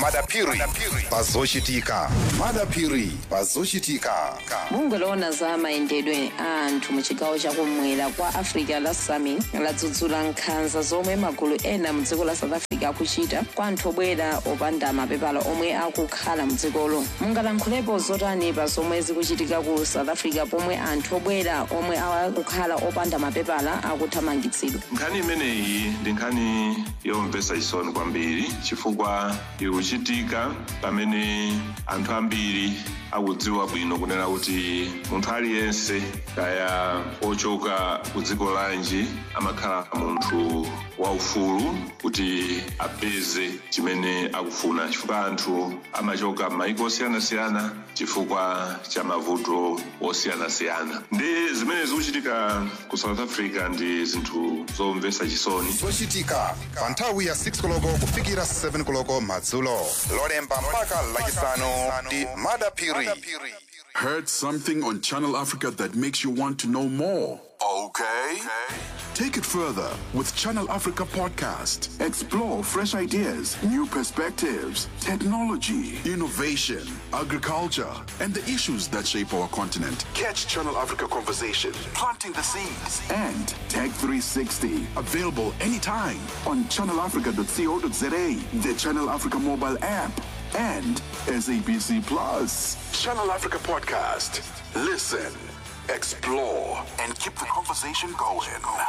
madapiri pazochitika madapiri pazochitika bungwe loona za mayendedwe a anthu mu chigawo chakumwera kwa africa la sami ladzudzula nkhanza zomwe magulu ena mu dziko la south africa akuchita kwa anthu obwera opanda mapepala omwe akukhala mu dzikolo mungalankhulepo zotani pa zomwe zikuchitika ku south africa pomwe anthu obwera omwe akukhala opanda mapepala akuthamangitsidwa nkhani imeneyi ndi nkhani yomvetsa chisoni kwambiri chifukwa ikuchitika pamene anthu ambiri akudziwa bwino kunena kuti munthu aliyense kaya ochoka ku dziko lanji amakhala munthu waufulu kuti apeze chimene akufuna chifukwa anthu amachoka m'mayiko osiyanasiyana chifukwa cha mavuto osiyanasiyana ndi zimene zikuchitika ku south africa ndi zinthu zomvetsa chisoni zochitika pa nthawi ya 6 koloko kufikira 7 koloko madzulo lolemba mpaka lachisanu ndi madapiri Heard something on Channel Africa that makes you want to know more? Okay. Take it further with Channel Africa Podcast. Explore fresh ideas, new perspectives, technology, innovation, agriculture, and the issues that shape our continent. Catch Channel Africa Conversation, planting the seeds, and Tech 360. Available anytime on channelafrica.co.za, the Channel Africa mobile app, and SABC Plus. Channel Africa Podcast. Listen, explore, and keep the conversation going.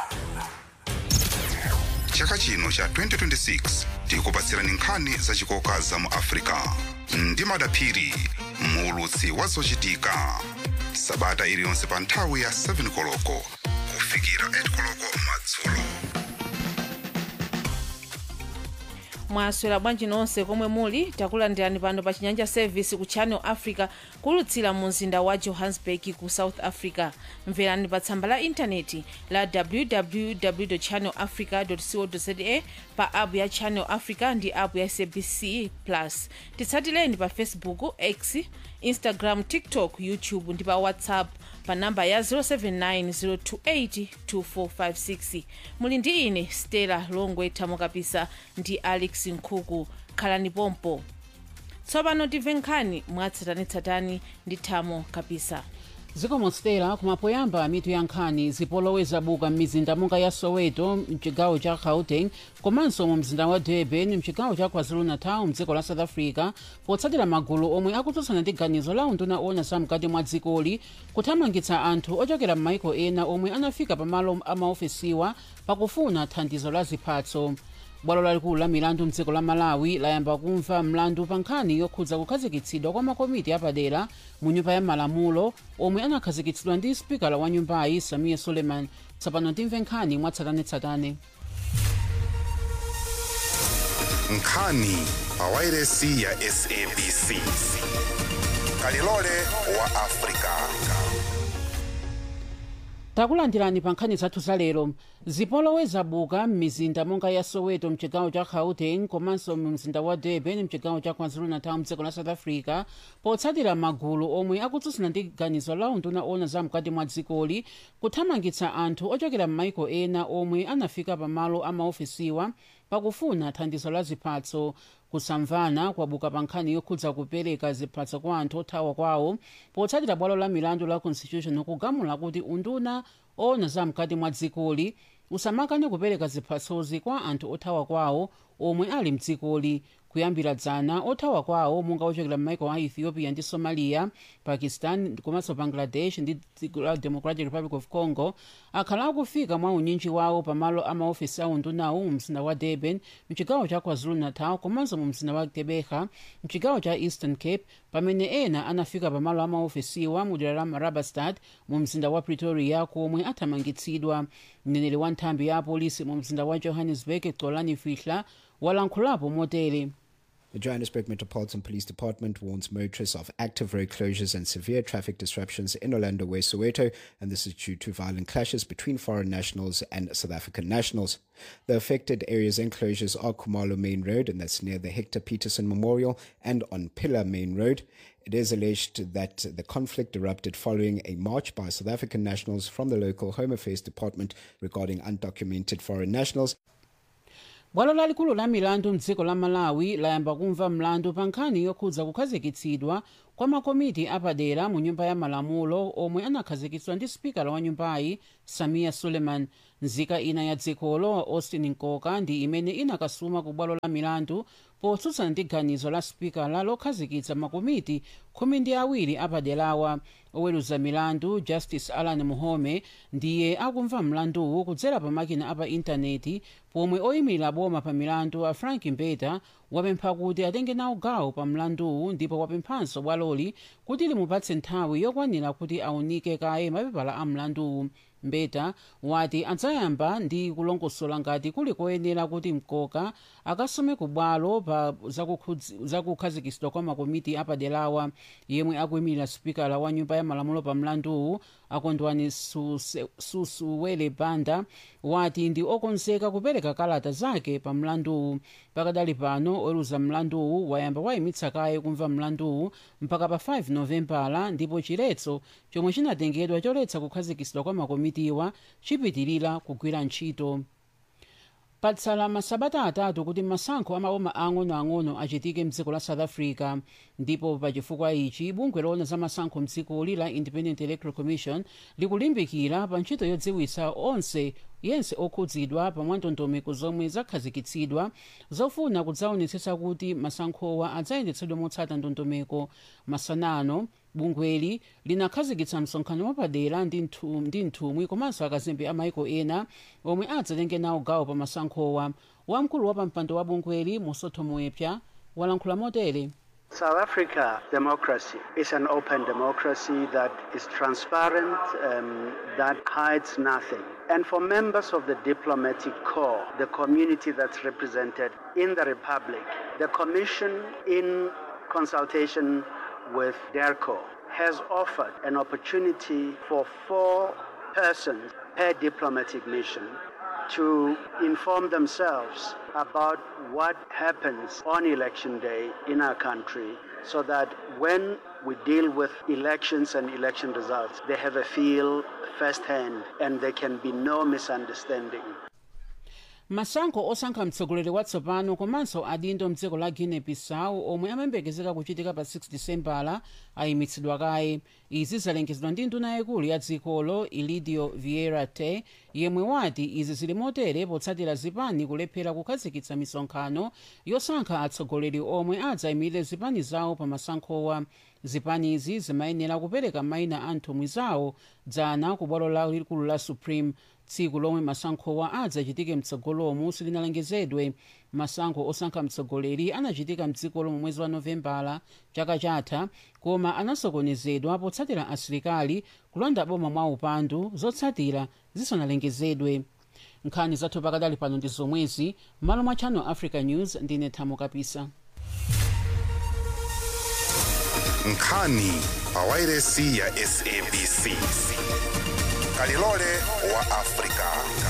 chaka chino cha 2026 tikupatsirani nkhani zachikoka za mu africa ndi madapiri muulutsi wa zochitika sabata iliyonse pa nthawi ya 7 koloko kufikira 8 koloko madzulo mwaswera bwanji nonse komwe muli takulandirani pano pa chinyanja service ku channel africa kulutsira mu mzinda wa johannesburg ku south africa mverani pa tsamba la intaneti la www channel africa co za pa app ya channel africa ndi app ya sabc plus titsatileni pa facebook x instagram tiktok youtube ndi pa whatsapp pa namba ya 0790282456 muli ndi ine stella longwe thamokapisa ndi alex nkhuku khalani pompo tsopano timve nkhani mwatsatanetsatane ndi thamo kapisa zikomo stela kumapoyamba mitu ya nkhani zipolowe zabuka m'mizinda monga ya soweto mchigawo cha gauteng komanso mu mzinda wa durban mchigawo cha kwazulu-natal mdziko la south africa potsatira magulu omwe akutsutsana ndi ganizo la unduna owona zamkati mwa dzikoli kuthamangitsa anthu ochokera m'maiko ena omwe anafika pamalo amaofesiwa pakufuna thandizo la ziphatso bwalo lalikulu la milandu mdziko la malawi layamba kumva mlandu pa nkhani yokhudza kukhazikitsidwa kwa makomiti apadera mu nyumba ya malamulo omwe anakhazikitsidwa ndi spikala wa nyumbayi samiya suleiman tsopano timve nkhani mwatsatanetsatane nkhani pa wairesi ya sabc kalilole wa africa takulandirani pa nkhani zathu zalero zipolowe zabuka m'mizinda monga ya soweto mchigawo cha gauteng komanso mu mzinda wa durban mchigawo cha kwazulu-natal mdziko la south africa potsatira magulu omwe akutsutsana ndi ganizo la unduna owona zamkati mwa dzikoli kuthamangitsa anthu ochokera m'maiko ena omwe anafika pamalo amaofesiwa pakufuna thandizo la ziphatso kusamvana kwabuka pa nkhani yokhudza kupereka ziphatso kwa anthu othawa kwawo potsatira bwalo la milandu la constitution kugamula kuti unduna owona zamkati mwa dzikoli usamakane kupereka ziphatsozi kwa anthu othawa kwawo omwe ali mdzikoli kuyambira dzana othawa kwawo monga ochokera m'maiko a ethiopia ndi somalia pakistan komanso bangladesh ndi dziko la democratic republic of congo akhala akufika mwa unyinji wawo pamalo amaofesi a undunawo mu mzinda wa durban mchigawo cha kwazulu-natal komanso mu mzinda wa gqeberha mchigawo cha eastern cape pamene ena anafika pamalo amaofesiwa mu dera la marabastad mu mzinda wa pretoria komwe athamangitsidwa mneneri wa nthambi ya apolisi mu mzinda wa johannesburg xolani fihla walankhulapo motere The Johannesburg Metropolitan Police Department warns motorists of active road closures and severe traffic disruptions in Orlando West Soweto, and this is due to violent clashes between foreign nationals and South African nationals. The affected areas and closures are Kumalo Main Road, and that's near the Hector Peterson Memorial, and on Pillar Main Road. It is alleged that the conflict erupted following a march by South African nationals from the local Home Affairs Department regarding undocumented foreign nationals. bwalo lalikulu la milandu mdziko la malawi layamba kumva mlandu pa nkhani yokhudza kukhazikitsidwa kwa makomiti apadera mu nyumba ya malamulo omwe anakhazikitsidwa ndi spikala wa nyumbayi samia suleiman nzika ina ya dzikolo austin nkoka ndi imene inakasuma ku bwalo la milandu potsutsana ndi ganizo la spikala lokhazikitsa makomiti khumi ndi awiri apaderawa oweruza milandu justice alan muhome ndiye akumva mlanduwu kudzera pa makina apa intaneti pomwe oyimirira boma pa milandu a frank mbeta wapempha kuti atenge nawo gawo pa mlanduwu ndipo wapemphanso bwaloli kuti limupatse nthawi yokwanira kuti aunike kaye mapepala a mlanduwu mbeta wati adzayamba ndi kulongosola ngati kuli koyenera kuti mkoka akasume ku bwalo pa zakukhudzi- zakukhazikitsidwa kwa makomiti apaderawa yemwe akuyimirira spikala wa nyumba ya malamulo pa mlanduwu akondwani Suse- susuwele banda wati ndi okonzeka kupereka kalata zake pa mlanduwu pakadali pano oweruza mlanduwu wayamba wayimitsa kaye kumva mlanduwu mpaka pa 5 novembala ndipo chiletso chomwe chinatengedwa choletsa kukhazikitsidwa kwa makomitiwa chipitirira kugwira ntchito patsala masabata atatu kuti masankho amaboma ang'onoang'ono achitike mdziko la south africa ndipo pachifukwa ichi bungwe loona za masankho mdzikoli la independent electoral commission likulimbikira pa ntchito yodziwitsa onse yense okhudzidwa pa mwandondomeko zomwe zakhazikitsidwa zofuna kudzaonetsetsa kuti masankhowa adzayendetsedwe motsata ndondomeko masanano bungweli linakhazikitsa msonkhano wapadera ndi nthu- ndi nthumwi komanso akazembe a maiko ena omwe adzatenge nawo gawo pa masankhowa wamkulu wa pampando wa bungweli musotho muepya walankhula motere South Africa democracy is an open democracy that is transparent, um, that hides nothing. And for members of the diplomatic corps, the community that's represented in the Republic, the Commission, in consultation with DERCO, has offered an opportunity for four persons per diplomatic mission to inform themselves about what happens on election day in our country so that when we deal with elections and election results, they have a feel firsthand and there can be no misunderstanding. masankho osankha mtsogoleri watsopano komanso adindo mdziko la guinea bissau omwe amayembekezeka kuchitika pa 6 disembala ayimitsidwa kaye izi zalengezedwa ndi nduna yaikulu ya dzikolo ilidio vieira te yemwe wati izi zili motere potsatira zipani kulephera kukhazikitsa misonkhano yosankha atsogoleri omwe adzayimirire zipani zawo pa masankhowa zipanizi zimayenera kupereka mayina a nthumwi zawo dzana ku bwalo lalikulu la supreme tsiku lomwe masankhowa adzachitike mtsogolomu silinalengezedwe masankho osankha mtsogoleri anachitika mdzikolo mu mwezi wa novembala chaka chatha koma anasokonezedwa potsatira asilikali kulanda boma mwa upandu zotsatira zisanalengezedwe nkhani zathu pakadali pano ndi zomwezi malo mwa channel africa news ndine thamo kapisa nkhani pa wairesi ya sabc kalilole wa afrika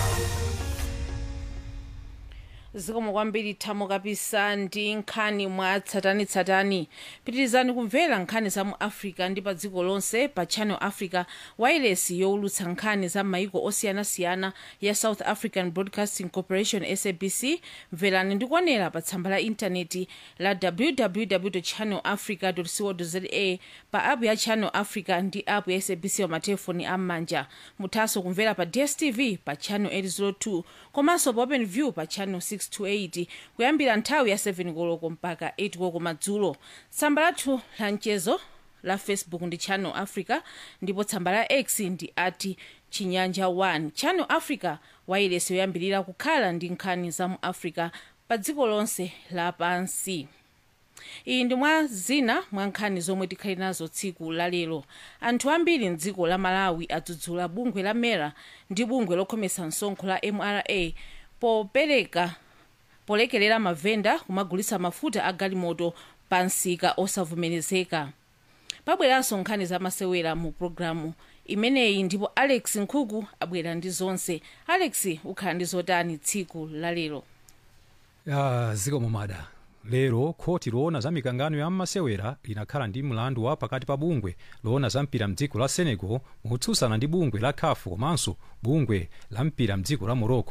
zikomo kwambiri thamo kapisa ndi nkhani mwa tsatanitsatani pitirizani kumvera nkhani za mu africa ndi pa dziko lonse pa channel africa wairesi yowulutsa nkhani za maiko osiyanasiyana ya south african broadcasting corporation sabc mverani ndi kuonera pa tsamba la intaneti la www channel africa co za pa app ya channel africa ndi app ya sabc pa matelefoni am'manja muthanso kumvera pa dstv pa channel 802 komanso pa open view pa channel 628 kuyambira nthawi ya 7 koloko mpaka 8 koloko madzulo tsamba lathu la mchezo la facebook ndi channel africa ndipo tsamba la x ndi ati chinyanja 1 channel africa wairesi yoyambirira kukhala ndi nkhani za mu africa pa dziko lonse lapansi iyi ndi mwa zina mwa nkhani zomwe tikhali nazo tsiku lalero anthu ambiri mdziko la malawi adzudzula bungwe la mera ndi bungwe lokhomesa msonkho la mra popereka polekelera mavenda kumagulitsa mafuta a galimoto pa msika osavomerezeka pabweranso nkhani zamasewera mu programu imeneyi ndipo alex nkhuku abwera ndi zonse alex ukhala ndi zotani tsiku lalero ya zikomo mada lero khoti loona za mikangano ya mmasewera linakhala ndi mlandu wa pakati pa bungwe loona za mpira mdziko la senegal motsutsana ndi bungwe la caf komanso bungwe la mpira mdziko la morocco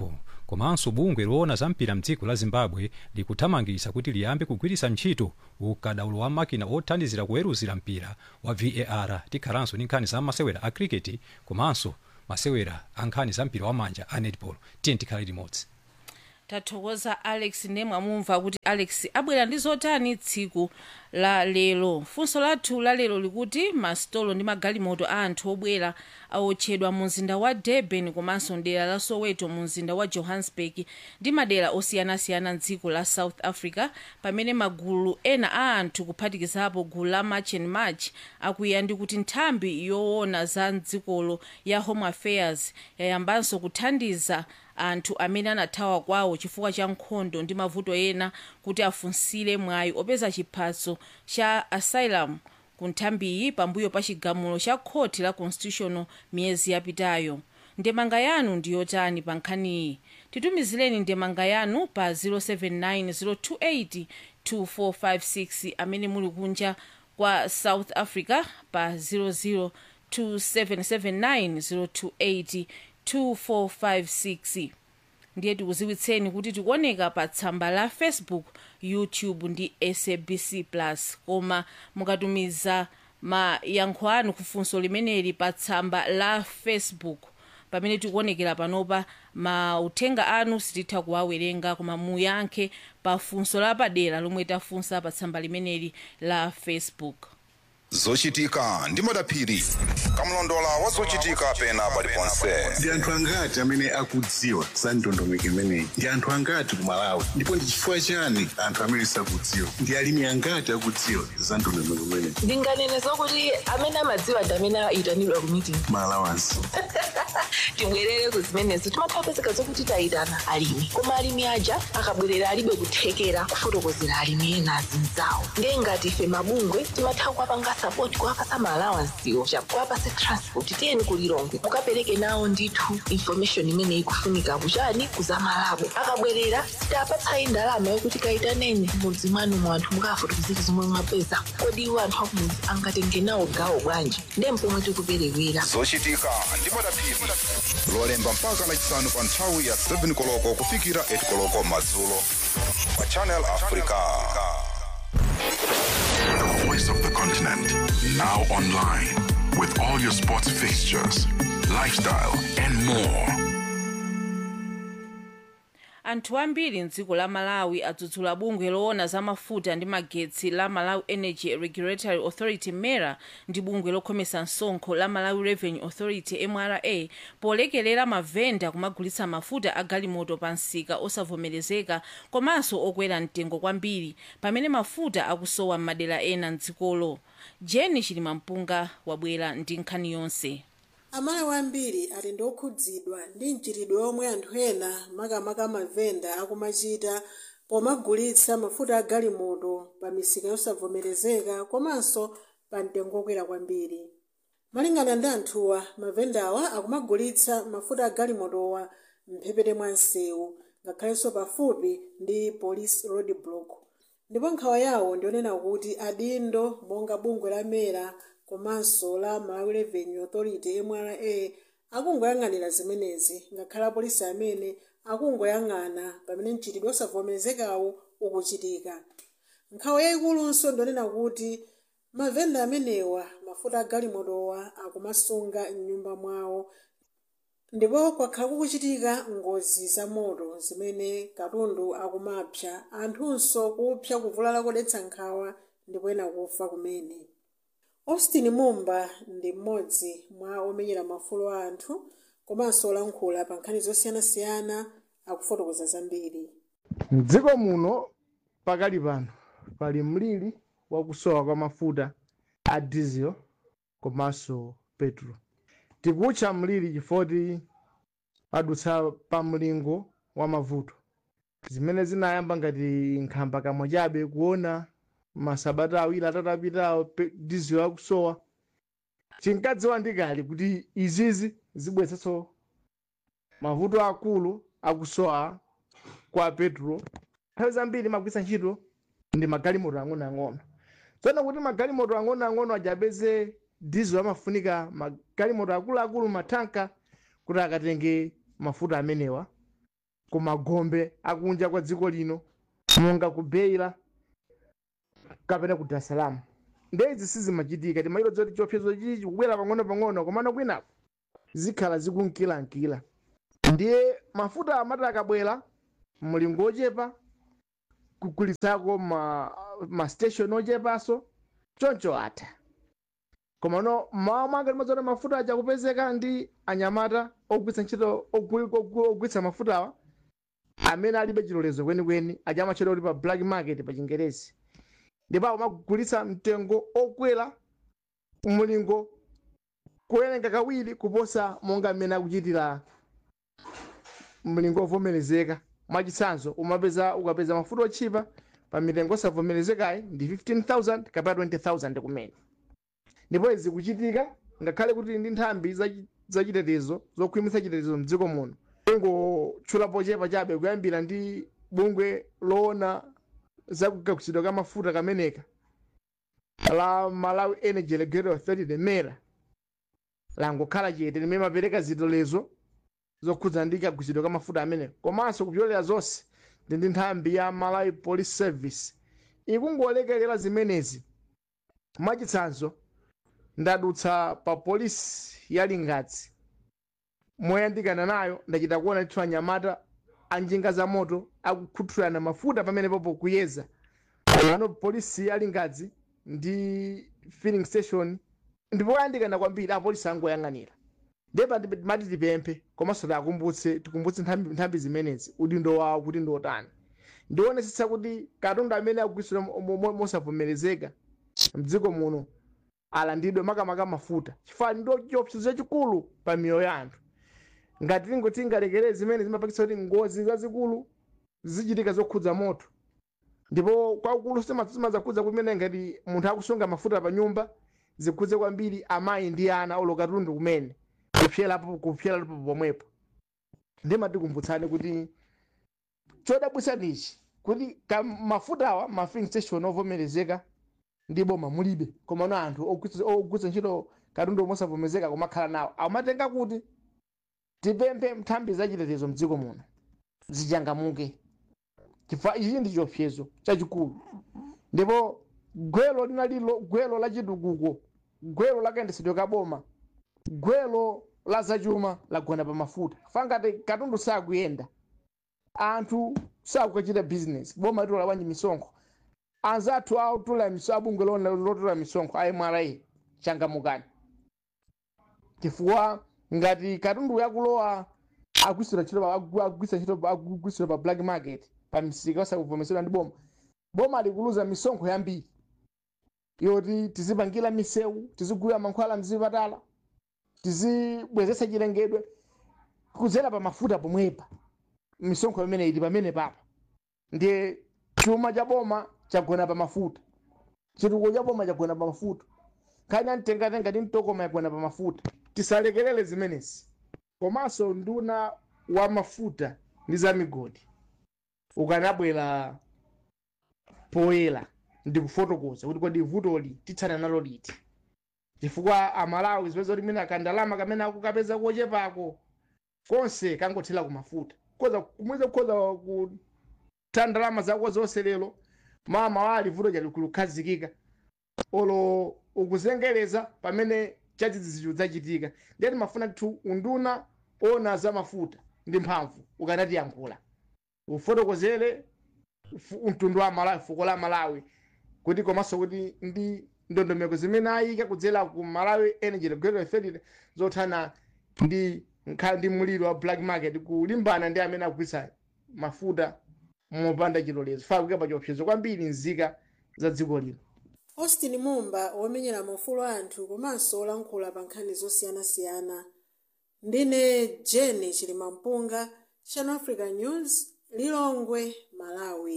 komanso bungwe loona za mpira mdziko la zimbabwe likuthamangitsa kuti liyambe kugwiritsa ntchito ukadaulo wa makina othandizira kuweruzira mpira wa var tikhalanso ndi nkhani za masewera a cricket komanso masewera a nkhani za mpira wa manja a netball tiye tikhale limodzi tathokoza alex nemwe amumva kuti alex abwera ndi zotani tsiku la lero funso lathu la lero likuti masitolo ndi magalimoto a anthu obwera aotchedwa mu mzinda wa durban komanso mdera la soweto mu mzinda wa johannesburg ndi madera osiyanasiyana mdziko la south africa pamene magulu ena a anthu kuphatikizapo gulu la march and march akuya ndi kuti nthambi yoona za mdzikolo ya home affairs yayambanso kuthandiza anthu amene anathawa kwawo chifukwa cha nkhondo ndi mavuto ena kuti afunsire mwayi opeza chiphaso cha asylum ku nthambiyi pambuyo pa chigamulo cha khoti la constitutional miyezi yapitayo ndemanga yanu ndiyotani pa nkhaniyi titumizireni ndemanga yanu pa 079 028 amene muli kunja kwa south africa pa 00 2779 028 2456 ndiye tikuziwitseni kuti tikuoneka pa tsamba la facebook youtube ndi sabc plus koma mukatumiza mayankho anu kufunso limeneli pa tsamba la facebook pamene tikuonekera panopa mauthenga anu sititha kuwawerenga koma muyankhe pa funso lapadera lomwe tafunsa pa tsamba limeneli la facebook zochitika ndi madaphiri kamlondola wa zochitika pena paliponse ndi anthu angati amene akudziwa za ndondomeko imeneyi ndi anthu angati ku malawi ndipo ndi chifukwa chani anthu amene sakudziwa ndi alimi angati akudziwa za ndondomeko imeneyi ndinganene zokuti amene amadziwa ndi amene ayitanidwa ku meeting malawansi tibwerere ku zimenezo timathapezeka zokuti tayitana alimi koma alimi aja akabwerera alibe kuthekera kufotokozera alimi ena azinzawo ndiye ngati ife mabungwe timatha kuwapanga sapoti kuwapasa maalawansiwo kuwapasa transport tiyeni kulilongwe mukapereke nawo ndithu information imene ikufunika kuchani kuzamalabo akabwerera sitapatsayi ndalama yokuti kayitaneni mudzi mwanu mu anthu mukafotokozera zomwe mwapeza kodi iwo anthu akumudzi angatenge nawo gawo bwanji ndiye mpomwe tikuperewera zochitika ndi madaphiri lolemba mpaka lachisanu pa nthawi ya 7 koloko kufikira 8 koloko madzulo pa channel africa The voice of the continent. Now online. With all your sports fixtures, lifestyle, and more. anthu ambiri mdziko la malawi adzudzula bungwe loona za mafuta ndi magetsi la malawi energy regulatory authority mera ndi bungwe lokhomesa msonkho la malawi revenue authority mra polekelera mavenda kumagulitsa mafuta a galimoto pa msika osavomerezeka komanso okwera mtengo kwambiri pamene mafuta akusowa m'madera ena mdzikolo jeni chilimampunga wabwera ndi nkhani yonse amalawi ambiri ali ndi okhudzidwa ndi mchitidwe omwe anthu ena makamaka mavenda akumachita pomagulitsa mafuta a galimoto pa misika yosavomerezeka komanso pa mtengo okwera kwambiri malingana ndi anthuwa mavendawa akumagulitsa mafuta a galimotowa mphepete mwa msewu ngakhalenso pafupi ndi police road block ndipo nkhawa yawo ndionena kuti adindo monga bungwe la mera komanso la malawi revenue authority mra akungoyang'anira zimenezi ngakhale apolisi amene akungoyang'ana pamene mchitidwe osavomerezekawo ukuchitika nkhawa yayikulunso ndionena kuti mavenda amenewa mafuta a galimotowa akumasunga m'nyumba mwawo ndipo kwakhala kukuchitika ngozi za moto zimene katundu akumapsa anthunso kupsa kuvulala kodetsa nkhawa ndipo ena kufa kumene austin mumba ndi mmodzi mwa omenyera mafulo a anthu komanso olankhula pa nkhani zosiyanasiyana akufotokoza zambiri mdziko muno pakali pano pali mliri wakusowa kwa mafuta a diesel komanso petro tikutcha mliri chifoti padutsa pa mlingo wa mavuto zimene zinayamba ngati nkhamba kamwe chabe kuona masabata awiri atatu apitawo diesel akusowa tinkadziwa ndikali kuti izizi zibweretsanso mavuto akulu akusowa kwa petro nthawi zambiri magwisa ntchito ndi magalimoto ang'onoang'ono tsono kuti magalimoto ang'onoang'ono ajapeze diesel amafunika magalimoto akuluakulu matanka kuti akatenge mafuta amenewa ku magombe akunja kwa dziko lino monga ku beira kapena ku dar es salaam ndezi sizimachitika timayiro zoti chiopsezo chichi chikubwera pang'ono pang'ono komano kwinaku zikhala zikunkilankila ndiye mafuta amati akabwera mlingo ochepa kugulitsako ma, ma station ochepanso choncho atha koma no mmawa mwake limodzi mafuta aja kupezeka ndi anyamata ogwitsa ntchito ogwi- ogwi- ogwitsa mafutawa amene alibe chilolezo kwenikweni aja amatchedwa kuti pa black market pa chingerezi ndipo amagulitsa mtengo okwera mlingo kuwerenga kawiri kuposa monga mmene akuchitira mlingo ovomerezeka mwachitsanzo umapeza ukapeza mafuta otchipa pa mitengo osavomerezekayi ndi 15000 kapena 20000 kumene ndipo izi kuchitika ngakhale kuti ndi nthambi zachi- zachitetezo zokhwimitsa chitetezo mdziko muno ingotchulapo chepa chabe kuyambira ndi bungwe loona zakugagutsidwa ka mafuta kameneka la malawi energy regulatory authority lemera langokhala chete limene mapereka zilolezo zokhudza ndi kagutsidwa ka mafuta amene komanso kupyolera zonse ndi ndi nthambi ya malawi police service ikungolekelera zimenezi mwachitsanzo ndadutsa pa polisi ya lingadzi moyandikana nayo ndachita kuona ndithu anyamata anjinga za moto akukhuthulana mafuta pamene popo kuyeza ano polisi ya lingadzi ndi filling station ndipo oyandikana kwambiri apolisi angoyang'anira ndipo mati tipemphe komanso tiakumbutse tikumbutse nthambi nthambi zimenezi udindo wawo kuti ndi otani ndionetsetsa kuti katundu amene akugwiritsidwa mo- mo- mosavomerezeka mdziko muno alandidwe makamaka mafuta chifukwa ndo chiopsezo chachikulu pa miyoyo ya anthu ngati tingoti tingalekere zimene zimapangitsa kuti ngozi zazikulu zichitika zokhudza moto ndipo kwakulu simazakhudza kumene ngati munthu akusunga mafuta pa nyumba zikhudze kwambiri amayi ndi ana oloka katundu kumene kupyerapo kupyerapo pomwepo ndimatikumbutsani kuti chodabwitsa ndichi kuti ka mafutawa ma filling station ovomerezeka ndi boma mulibe komano anthu ogwitsa ogwitsa ntchito katundu mosavomerezeka kumakhala nawo amatenga kuti tipemphe nthambi zachitetezo mdziko muno zichangamuke chifukwa ichi ndi chiopsezo chachikulu ndipo gwelo linalilo gwelo la chitukuko gwelo lakayendetsedwe ka boma gwelo la zachuma lagona pa mafuta fangati katundu sakuyenda anthu sakukachita business boma litola bwanji misonkho anzathu autula miso abungwe lona lotola misonkho a mra changamukani chifukwa ngati katundu yakulowa agwisira ntchito pa- agu- agwisa ntchito pa- agwisira pa black market pa misika osakuvomesedwa ndi boma boma likuluza misonkho yambiri yoti tizipangira misewu tizigulira mankhwala mzipatala tizibwezetsa chilengedwe kudzera pa mafuta pomwepa misonkho imene ili pamene papa ndiye chuma cha boma chagona pa mafuta chitukuko cha boma chagona pa mafuta nkhani amtengatenga ndi mtokoma yagona pa mafuta tisalekerere zimenezi komanso nduna wa mafuta ndi za migodi ukanabwera poyera ndikufotokoza kuti kodi vutoli titsana nalo liti chifukwa amalawi zipeza kuti mina kandalama kamene akukapeza kochepako konse kangothera ku mafuta koza kumweza kukhoza kutha ndalama zako zonse lero mama wali vuto chali kulukhazikika olo ukuzengereza pamene chachidzidzicho chachitika ndiyati mafuna tu unduna ona za mafuta ndi mphamvu ukanatiyankhula ufotokozere fu- mtundu wa malawi fuko la malawi kuti komanso kuti ndi ndondomeko zimene ayika kudzera ku malawi energy regulatory authority zothana ndi nkhala ndi mliro wa black market kulimbana ndi amene akugwitsa mafuta mopanda chilolezo fa kuyika pa chiopsezo kwambiri nzika za dziko lino austin mumba womenyera maufulu anthu komanso olankhula pa nkhani zosiyanasiyana ndine jeni chilimampunga channel africa news lilongwe malawi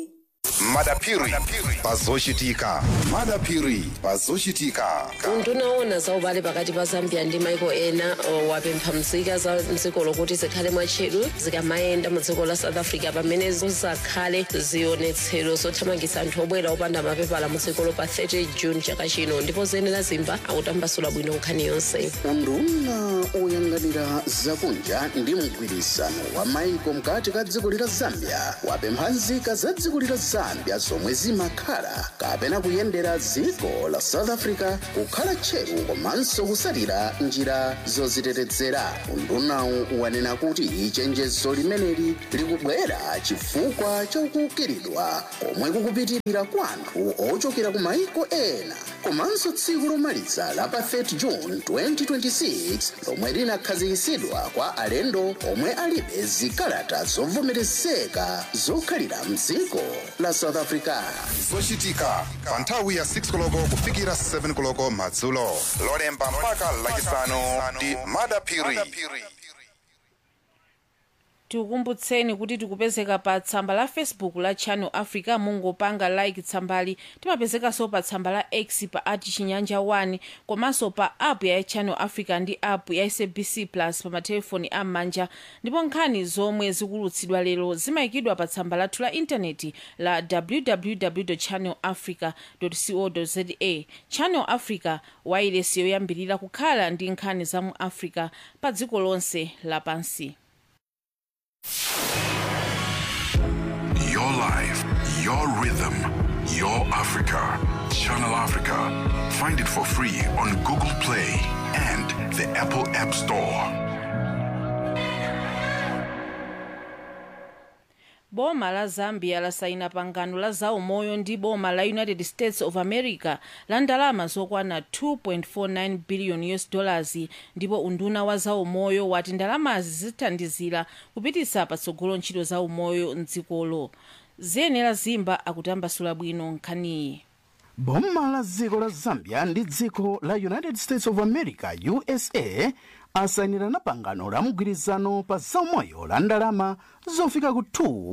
madapiri pazochitika madapiri pazochitika unduna za ubale pakati pa zambia ndi maiko ena uh, wapempha nzika za mdziko lokuti zikhale mwatcheru zikamayenda mu dziko la south africa pamene zizakhale zionetsero zothamangitsa anthu obwera opanda mapepala mu dzikolo pa 30 june chaka chino ndipo zenera zimba akutambasula bwino nkhani yonse unduna oyang'anira zakunja ndi mgwirizano wa maiko mkati ka dziko lila zambia wapempha nzika za dziko lila zambia zomwe zimakhala kapena kuyendera dziko la south africa kukhala tcheru komanso kusalira njira zozitetezera undunawu wanena kuti chenjezo limeneli likubwera chifukwa chokukiridwa komwe kukupitirira kwa anthu ochokera ku maiko ena komanso tsiku lomaliza la pa 30 june 2026 lomwe linakhazikitsidwa kwa alendo omwe alibe zikalata zovomerezeka zokhalira mdziko la south africa zochitika pa nthawi ya 6 koloko kufikira 7 koloko madzulo lolemba mpaka lachisanu ndi madapiri tikukumbutseni kuti tikupezeka pa tsamba la facebook la channel africa mungopanga like tsambali timapezekanso pa tsamba la x pa ati chinyanja 1 komanso pa app ya channel africa ndi app ya sabc plus pa matelefoni am'manja ndipo nkhani zomwe zikulutsidwa lero zimayikidwa pa tsamba lathu la intaneti la www channel africa co za channel africa wailesi yoyambirira kukhala ndi nkhani za mu africa pa dziko lonse lapansi Your life, your rhythm, your Africa. Channel Africa. Find it for free on Google Play and the Apple App Store. boma la zambia lasaina pangano la zaumoyo ndi boma la united states of america la ndalama zokwana 2.49 billion us dollars ndipo unduna wa zaumoyo wati ndalamazi zithandizira kupititsa patsogolo ntchito zaumoyo mdzikolo ziyenera zimba akutambasula bwino nkhaniyi boma la dziko la zambia ndi dziko la united states of america usa asayinirana pangano la mgwirizano pa zaumoyo la ndalama zofika ku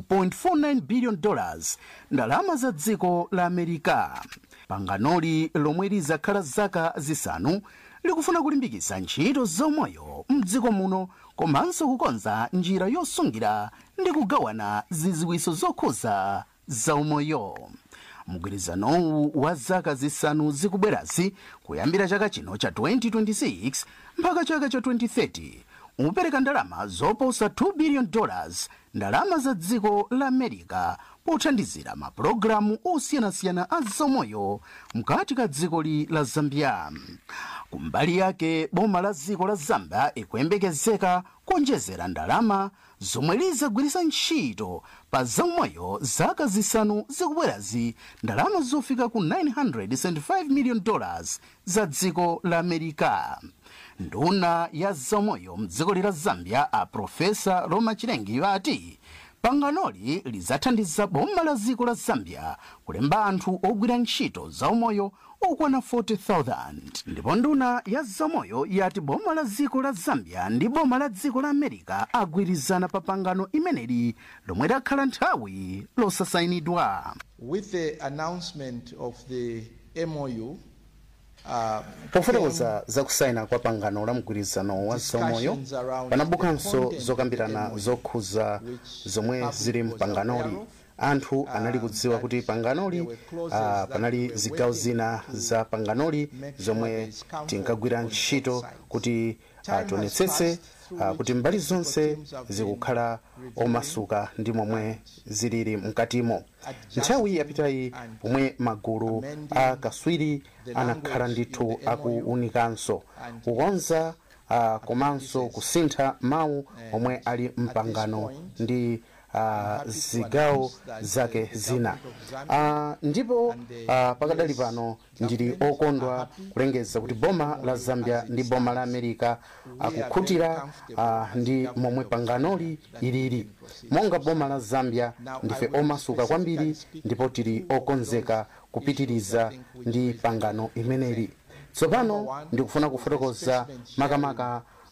2.49 billion dollars ndalama za dziko la amerika panganoli lomwe lizakhala zaka zisanu likufuna kulimbikitsa ntchito zaumoyo mdziko muno komanso kukonza njira yosungira ndi kugawana ziziwiso zokhuza zaumoyo mgwirizanowu wa zaka zisanu zikubwerazi kuyambira chaka chino cha 2026 mpaka chaka cha 2030 upereka ndalama zoposa 2 billion dollars ndalama za dziko la america pothandizira mapulogalamu osiyanasiyana a zaumoyo mkati ka dzikoli la zambia kumbali yake boma la dziko la zambia ikuyembekezeka kuonjezera ndalama zomwe lizagwiritsa ntchito pa zaumoyo zaka zisanu zikubwerazi ndalama zofika ku 975 million dollars za dziko la america nduna ya zaumoyo mdziko la zambia a profesa roma chilengi ati panganoli lidzathandiza boma la dziko la zambia kulemba anthu ogwira ntchito zaumoyo okwana 40,000 ndipo nduna ya zaumoyo yati boma la dziko la zambia ndi boma la dziko la america agwirizana pa pangano imeneli lomwe lakhala nthawi losasayinidwa With the announcement of the MOU, uh, pofotokoza zakusayina kwa pangano la mgwirizano wa zaumoyo panabukanso zokambirana zokhuza zomwe zili mpanganoli anthu anali kudziwa kuti panganoli uh, panali zigawo zina za panganoli zomwe tinkagwira ntchito kuti uh, tionetsetse uh, kuti mbali zonse zikukhala omasuka ndi momwe zilili mkatimo nthawi yapitayi pomwe magulu a kaswiri anakhala ndithu akuunikanso kukonza uh, komanso kusintha mawu omwe ali mpangano ndi uh, zigawo zake zina uh, ndipo uh, pakadali pano ndili okondwa kulengeza kuti boma la zambia ndi boma la america akukhutira uh, ndi momwe panganoli ilili monga boma la zambia ndife omasuka kwambiri ndipo tili okonzeka kupitiriza ndi pangano imeneli tsopano ndikufuna kufotokoza makamaka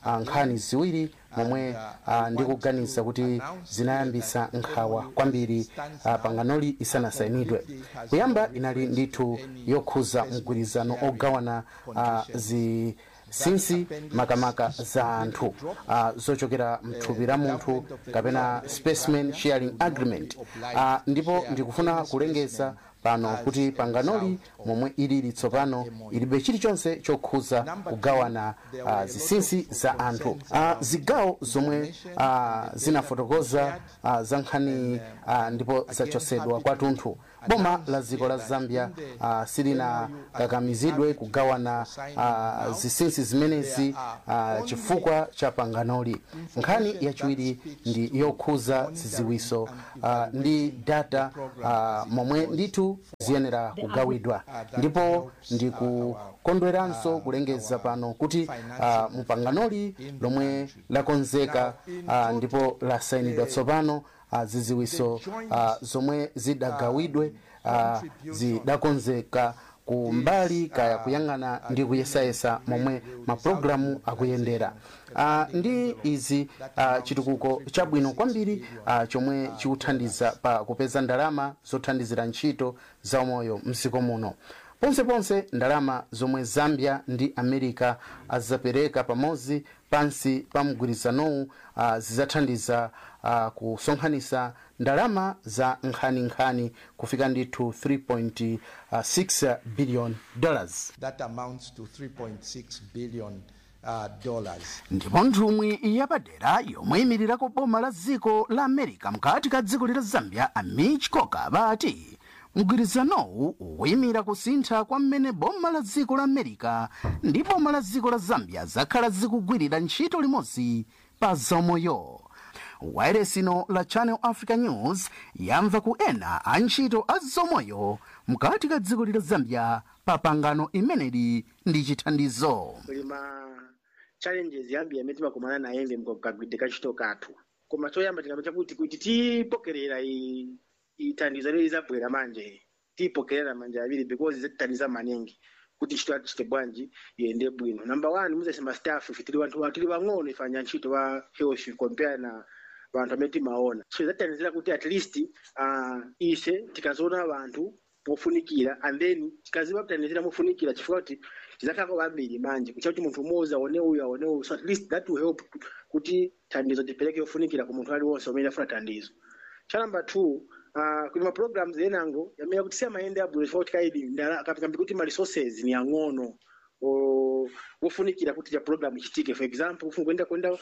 ah, nkhani ziwiri momwe ah, ndikuganiza kuti zinayambisa nkhawa kwambiri ah, panganoli isanasayinidwe kuyamba inali ndithu yokhuza mgwirizano ogawana ah, zi sinsi makamaka za anthu uh, zochokera mthupi la munthu kapena specimen sharing agreement uh, ndipo ndikufuna kulengeza pano kuti panganoli momwe ilili tsopano ilibe chilichonse chokhuza kugawana uh, zisinsi za anthu uh, zigawo zomwe uh, zinafotokoza uh, za nkhani uh, ndipo zachosedwa kwathunthu boma la dziko la zambia uh, silinakakamizidwe kugawana uh, zisinsi zimenezi uh, chifukwa cha panganoli nkhani yachiwiri ndi yokhuza ziziwiso uh, ndi data uh, momwe ndithu ziyenera kugawidwa ndipo ndikukondweranso kulengeza pano kuti uh, mupanganoli lomwe lakonzeka uh, ndipo lasayinidwa tsopano uh, ziziwiso uh, zomwe zidagawidwe uh, zidakonzeka ku mbali kaya kuyang'ana ndi kuyesayesa momwe mapulogalamu akuyendera uh, ndi izi uh, chitukuko chabwino kwambiri uh, chomwe chikuthandiza pa kupeza ndalama zothandizira ntchito za umoyo mdziko muno ponseponse ndalama zomwe zambia ndi america azapereka pamodzi pansi pa mgwirizanowu uh, zizathandiza uh, kusonkhanisa ndalama za nkhaninkhani kufika ndithu 3.6 billion dollars That amounts to 3.6 billion uh, dollars. ndipo nthumwi yapadera yomwe imirirako boma la dziko la america mkati ka dziko lila zambia amich coker vati mgwirizanowu ukuyimira kusintha kwa mmene boma la dziko la america ndi boma la dziko la zambia zakhala zikugwirira ntchito limodzi pa zaumoyo wayeresino la channel africa news yamva ku ena a ntchito a zaumoyo mkati ka dziko lila zambia pa imeneli ndi chithandizo kuli ma challenges yambi yamene timakumana naye mbe mkagwidde kachito kathu koma choyamba tikamba chakuti kuti tipokerera i- ithandizo lili zabwera manje tipokerera manje aviri because zitithandiza maningi kuti ntchito yathu chite bwanji iyende bwino number one muzasema staff ife tili wanthu tili wang'ono ifanya ntchito wa health compare na vanthu amene timaona so zatithandizira kuti at least uh, ise tikazoona vanthu pofunikira and then tikaziva kuthandizira mofunikira chifukwa kuti tizakhalako vambiri manje kuchita kuti munthu umodzi aone uyu aone uyu so at least that will help kuti thandizo tipereke yofunikira ku munthu aliwonse umene afuna thandizo cha number two uh, kuli ma programs enango yamene kuti siyamayende abwino chifukwa kuti kaidi ndala- kapikambi kuti ma resources ni ang'ono o- wofunikira kuti cha program ichitike for example kufuna kuenda kuenda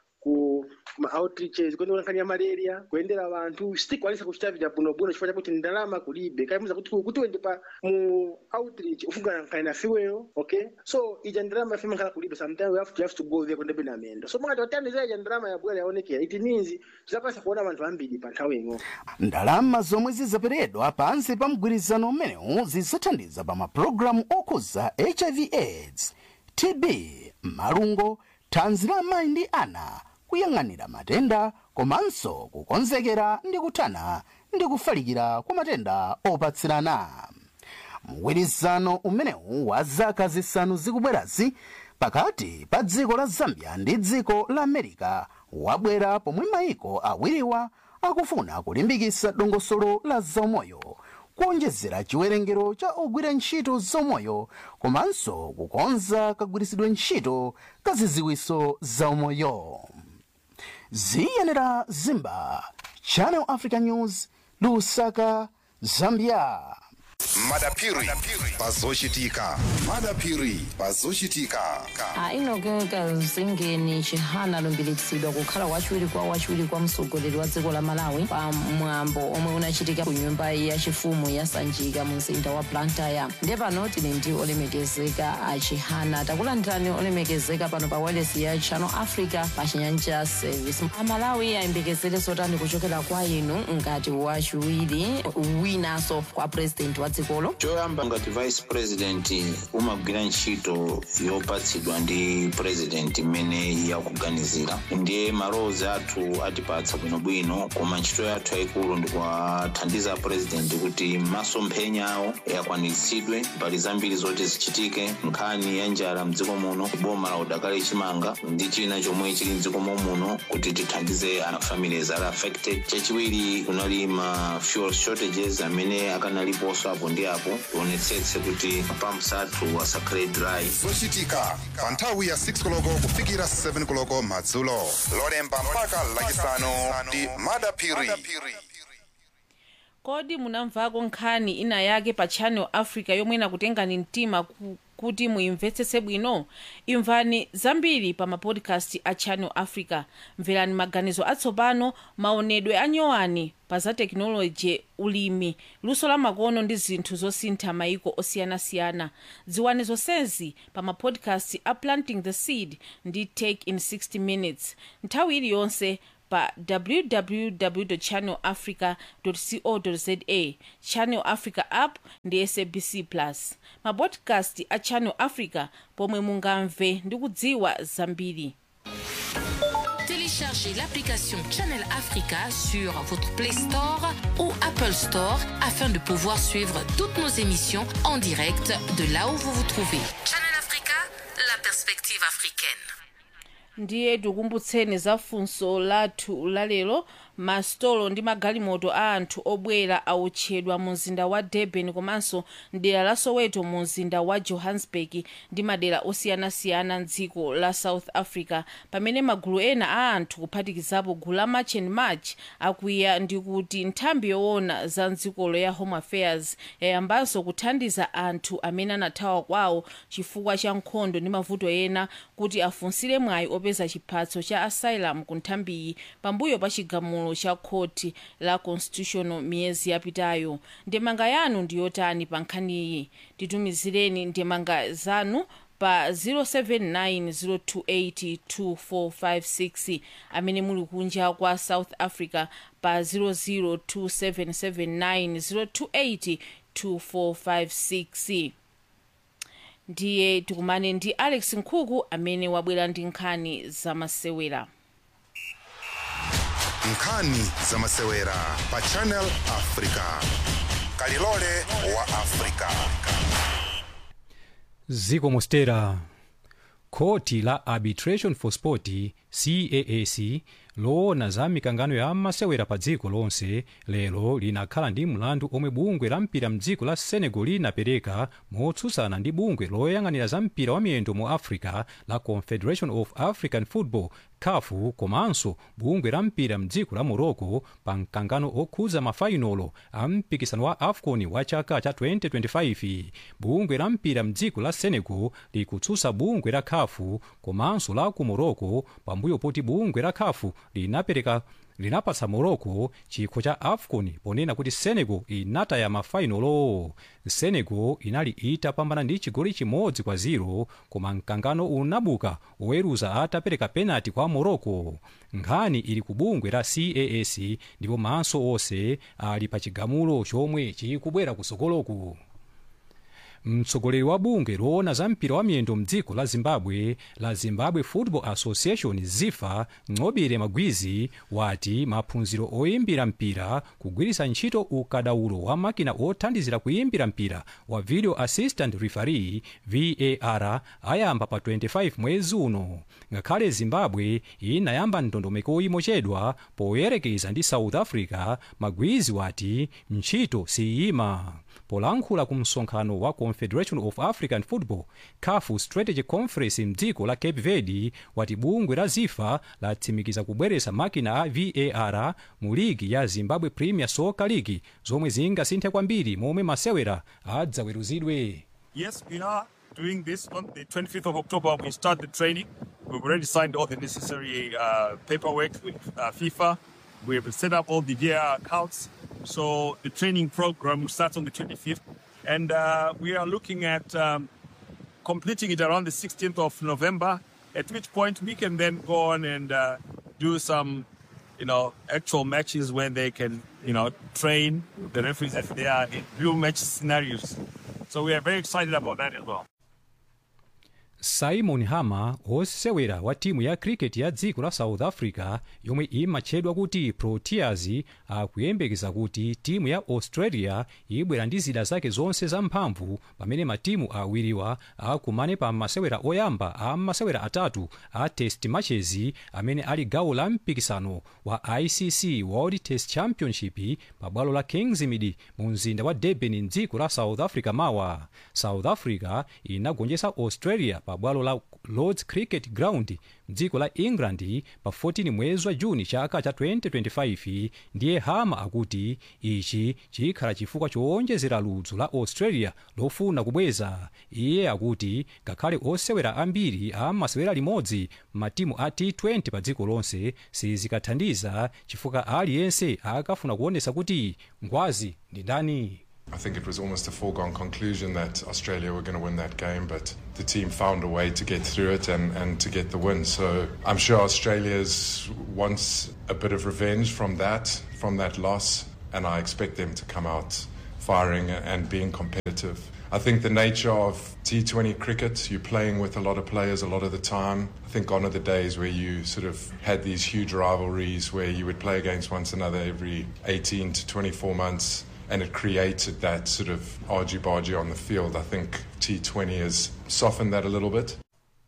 ku ma outreaches kuenda kulankhani ya malaria kuyendera vanthu sitikwanisa kuchita vita bwinobwino chifukwa chakuti ndalama kulibe kaimuza kuti kuti uende pa mu outreach ufungana nkhani na fiweyo okay so ija ndalama yafe mankhala kulibe sometimes you have to, you have to go there kuenda bena mendo so mwati watandizira ija ndalama yabwera yaonekera it means tizakwanisa kuona vanthu ambiri pa nthawi imwe ndalama zomwe zizaperedwa pansi pa mgwirizano umenewu zizathandiza pa mapulogalamu okhuza hiv aids tb malungo thanzi la amayi ndi ana kuyang'anira matenda komanso kukonzekera ndi kuthana ndi kufalikira kwa matenda opatsirana mgwirizano umenewu wa zaka zisanu zikubwerazi pakati pa dziko la zambia ndi dziko la america wabwera pomwe mayiko awiriwa akufuna kulimbikitsa dongosolo la zaumoyo kuonjezera chiwerengero cha ogwira ntchito zaumoyo komanso kukonza kagwiritsidwe ntchito ka ziziwiso zaumoyo ziyenera zimba channel africa news lusaka zambia madapiri pazochitika madapiri pazochitika ainogeka zingeni chihana alumbiritsidwa kukhala wachiwiri kwa wachiwiri kwa mtsogoleri wa dziko la malawi pa mwambo omwe unachitika ku nyumba yachifumu ya sanjika mu mzinda wa blantyre ndiye pano tili ndi olemekezeka a chihana takulandirani olemekezeka pano pa wireless ya channel africa pa chinyanja service amalawi ayembekezere zotani kuchokera kwa inu ngati wachiwiri winanso kwa president wa dziko mdzikolo choyamba ngati vice president umagwira ntchito yopatsidwa ndi president imene yakuganizira ndiye malowozi athu atipatsa bwinobwino koma ntchito yathu yayikulu ndikuwathandiza president kuti masomphenya awo akwaniritsidwe mbali zambiri zoti zichitike nkhani ya njala mdziko muno boma la udakali chimanga ndi china chomwe chili mdziko muno kuti tithandize ana families ali affected chachiwiri kunali ma fuel shortages amene akanaliponso apo ndi apo tionetsetse kuti pumps athu asakhale dry zochitika pa nthawi ya 6 koloko kufikira 7 koloko madzulo lolemba mpaka lachisanu ndi madapiri kodi munamvako nkhani ina yake pa channel africa yomwe inakutengani mtima ku- kuti muimvetsetse bwino imvani zambiri pa mapodcast a channel africa mverani maganizo atsopano maonedwe anyowani pa za tekinoloji ulimi luso la makono ndi zinthu zosintha maiko osiyanasiyana dziwani zonsezi pa mapodcast a planting the seed ndi take in 60 minutes nthawi iliyonse pa www channel africa co za channel africa app ndi sabc plus mapodcast a channel africa pomwe mungamve ndi kudziwa zambiri Téléchargez l'application Channel Africa sur votre Play Store ou Apple Store afin de pouvoir suivre toutes nos émissions en direct de là où vous vous trouvez. Channel Africa, la perspective africaine. ndiye tikumbutseni za funso lathu lalero masitolo ndi magalimoto a anthu obwera autchedwa mu mzinda wa durban komanso mdera la soweto mu mzinda wa johannesburg ndi madera osiyanasiyana mdziko la south africa pamene magulu ena a anthu kuphatikizapo gulu la march and march akwiya ndi kuti nthambi yoona za mdzikolo ya home affairs yayambanso kuthandiza anthu amene anathawa kwawo chifukwa cha nkhondo ndi mavuto ena kuti afunsire mwayi opeza chiphatso cha asylum ku nthambiyi pambuyo pa chigamulo cha khoti la constitutional miyezi yapitayo ndemanga yanu ndi yotani pa nkhaniyi titumizireni ndemanga zanu pa 0790282456 amene muli kunja kwa south africa pa 0027790282456 ndiye tikumane ndi alex nkhuku amene wabwera ndi nkhani zamasewera nkhani zamasewera pa channel africa kalilole wa africa ziko mostera khoti la arbitration for sport caac loona za mikangano ya masewera pa dziko lonse lero linakhala ndi mlandu omwe bungwe la mpira mdziko la senegal linapereka motsutsana ndi bungwe loyang'anira za mpira wa miyendo mu africa la confederation of african football kafu komanso bungwe la mpira mdziko la morocco pa mkangano okhudza mafainolo a mpikisano wa afcon wa chaka cha 2025 bungwe la mpira mdziko la senegal likutsutsa bungwe la kafu komanso la ku morocco pambuyo poti bungwe la kafu linapereka linapatsa morocco chikho cha afcon ponena kuti senegal inataya mafainolo senegal inali itapambana ndi chigoli chimodzi kwa 0 koma mkangano unabuka oweruza atapereka penalty kwa morocco nkhani ili ku bungwe la caac ndipo maso onse ali pa chigamulo chomwe chikubwera kusokoloku mtsogoleri wa bungwe loona za mpira wa miyendo mdziko la zimbabwe la zimbabwe football association zifa ng'obere magwizi wati maphunziro oyimbira mpira kugwiritsa ntchito ukadaulo wa makina othandizira kuyimbira mpira wa video assistant referee var ayamba pa 25 mwezi uno ngakhale zimbabwe inayamba ndondomeko imochedwa poyerekeza ndi south africa magwizi wati ntchito siyima polankhula ku msonkhano wa confederation of african football cafu strategy conference mdziko la cape verde wati bungwe la zifa latsimikiza kubweretsa makina a var mu ligi ya zimbabwe premier soccer league zomwe zingasinthe kwambiri momwe masewera adzaweruzidwe Yes, we are doing this on the 25th of October. We start the training. We've already signed all the necessary uh, paperwork with uh, FIFA. We have set up all the VAR accounts. So the training program starts on the 25th. And uh, we are looking at um, completing it around the 16th of November, at which point we can then go on and uh, do some, you know, actual matches when they can you know, train the referees as they are in real match scenarios. So we are very excited about that as well. simon hama wosewera wa timu ya cricket ya dziko la south africa yomwe imatchedwa kuti proteas akuyembekeza kuti timu ya australia ibwera ndi zida zake zonse zamphamvu pamene matimu awiriwa akumane pa masewera oyamba a masewera atatu a test matches amene ali gawo la mpikisano wa icc world test championship pa bwalo la kingsmead mu mzinda wa durban mdziko la south africa mawa south africa inagonjetsa australia pa bwalo la lords cricket ground mdziko la england pa 14 mwezi wa juni chaka cha 2025 ndiye hama akuti ichi chikhala chifukwa chowonjezera ludzu la australia lofuna kubweza iye akuti ngakhale osewera ambiri amasewera limodzi matimu a t20 pa dziko lonse sizikathandiza chifukwa aliyense akafuna kuonesa kuti ngwazi ndi ndani I think it was almost a foregone conclusion that Australia were going to win that game, but the team found a way to get through it and, and to get the win. So I'm sure Australia's wants a bit of revenge from that, from that loss, and I expect them to come out firing and being competitive. I think the nature of T20 cricket, you're playing with a lot of players a lot of the time. I think gone are the days where you sort of had these huge rivalries where you would play against one another every 18 to 24 months and it created that sort of argy-bargy on the field. I think T20 has softened that a little bit.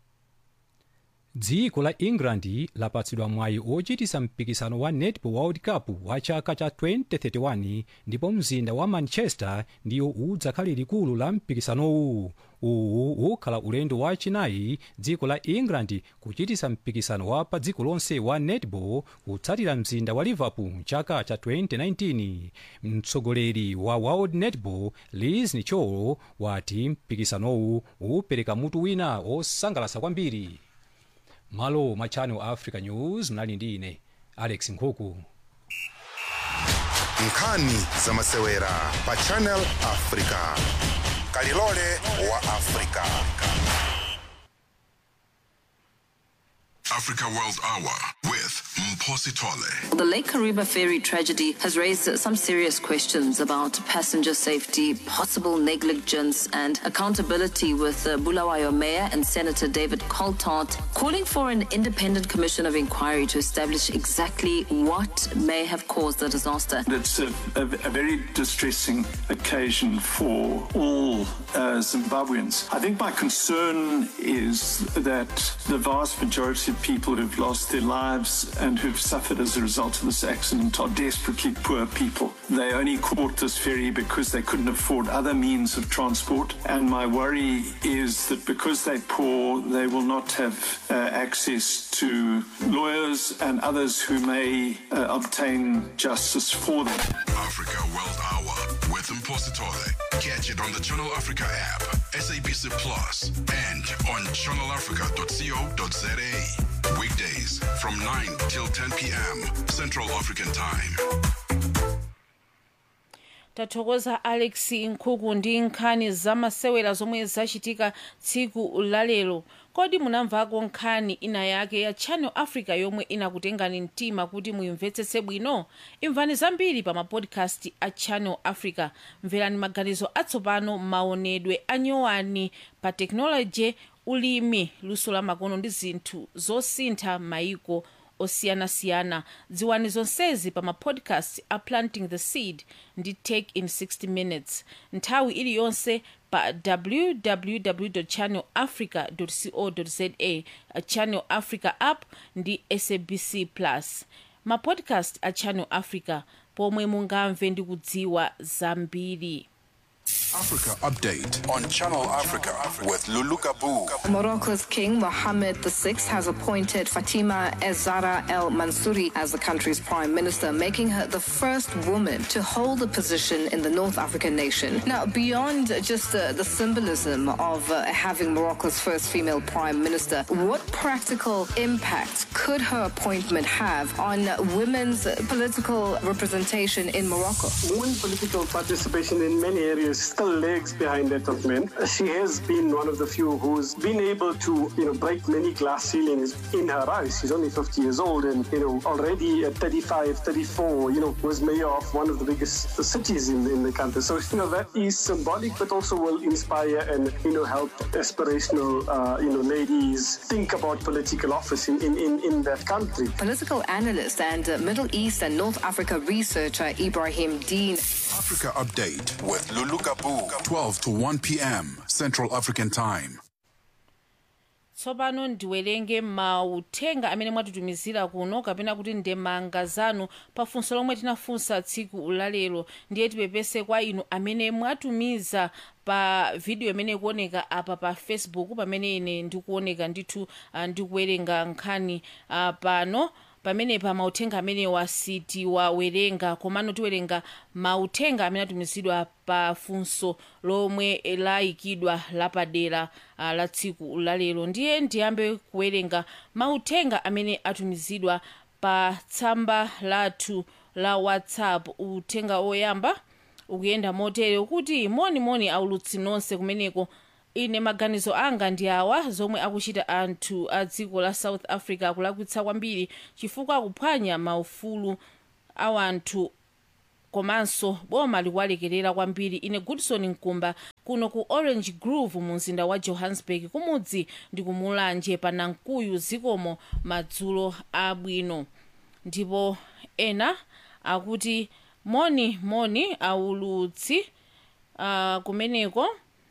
dziko la england lapatsidwa mwayi ochitisa mpikisano wa netball world cup wa chaka cha 2031 ndipo mzinda wa manchester ndiyo udzakhale likulu la mpikisanowu uwu ukhala ulendo wachinayi dziko la england kuchitisa mpikisano wa pa dziko lonse wa netball kutsatira mzinda wa liverpool mchaka cha 2019 mtsogoleri wa world netball liz nicholo wati mpikisanowu upereka mutu wina osangalasa kwambiri malo mwa channel africa news mnali ndi ine alex nkhuku nkhani za masewera pa channel africa kalilole wa africa Africa World Hour with Mposi Tole. The Lake Kariba ferry tragedy has raised some serious questions about passenger safety, possible negligence, and accountability. With uh, Bulawayo Mayor and Senator David Coltart calling for an independent commission of inquiry to establish exactly what may have caused the disaster. It's a, a, a very distressing occasion for all uh, Zimbabweans. I think my concern is that the vast majority of people who've lost their lives and who've suffered as a result of this accident are desperately poor people. They only caught this ferry because they couldn't afford other means of transport. And my worry is that because they're poor, they will not have uh, access to lawyers and others who may uh, obtain justice for them. Africa World Hour with Mposi Tole. Catch it on the Channel Africa app, SABC Plus, and on channelafrica.co.za. Weekdays from 9 till 10 p.m. Central African Time. tathokoza alex nkhuku ndi nkhani zamasewera zomwe zachitika tsiku lalero kodi munamvako nkhani ina yake ya channel africa yomwe inakutengani mtima kuti muyimvetsetse bwino imvani zambiri pa mapodcast a channel africa mverani maganizo atsopano maonedwe anyowani pa teknoloji ulimi luso la makono ndi zinthu zosintha maiko osiyanasiyana dziwani zonsezi pa mapodcast a planting the seed ndi take in 60 minutes nthawi iliyonse pa www channel africa co za channel africa app ndi sabc plus mapodcast a channel africa pomwe mungamve ndi kudziwa zambiri Africa Update on Channel Africa with Lulu Gabu. Morocco's King Mohammed VI has appointed Fatima Ezzara El Mansouri as the country's prime minister, making her the first woman to hold the position in the North African nation. Now, beyond just uh, the symbolism of uh, having Morocco's first female prime minister, what practical impact could her appointment have on women's political representation in Morocco? Women political participation in many areas physical legs behind that of men. She has been one of the few who's been able to, you know, break many glass ceilings in her eyes. She's only 50 years old and, you know, already at 35, 34, you know, was mayor of one of the biggest cities in, in the country. So, you know, that is symbolic, but also will inspire and, you know, help aspirational, uh, you know, ladies think about political office in, in, in, in that country. Political analyst and uh, Middle East and North Africa researcher Ibrahim Dean. Africa Update with Lulu Kabu, 12 to 1 p.m. Central African Time. tsopano ndiwerenge mauthenga amene mwatitumizira kuno kapena kuti ndemanga zanu pafunso lomwe tinafunsa tsiku lalero ndiye tipepese kwa inu amene mwatumiza pa video imene ikuoneka apa pa facebook pamene ine ndikuoneka ndithu uh, ndikuwerenga nkhani uh, pano pamenepa mauthenga amene wasitiwawerenga komano tiwerenga mauthenga amene atumizidwa pa funso lomwe layikidwa lapadera uh, la tsiku lalero ndiye ndiyambe kuwerenga mauthenga amene atumizidwa pa tsamba lathu la whatsapp uthenga oyamba ukuyenda motere kuti monimoni aulutsi nonse kumeneko ine maganizo anga ndi awa zomwe akuchita anthu a dziko la south africa akulakwitsa kwambiri chifukwa akuphwanya maufulu a anthu komanso boma likuwalekerera kwambiri ine goodson nkumba kuno ku orange grove mu mzinda wa johannesburg kumudzi ndi kumulanje pa namkuyu zikomo madzulo abwino ndipo ena akuti moni moni aulutsi uh, kumeneko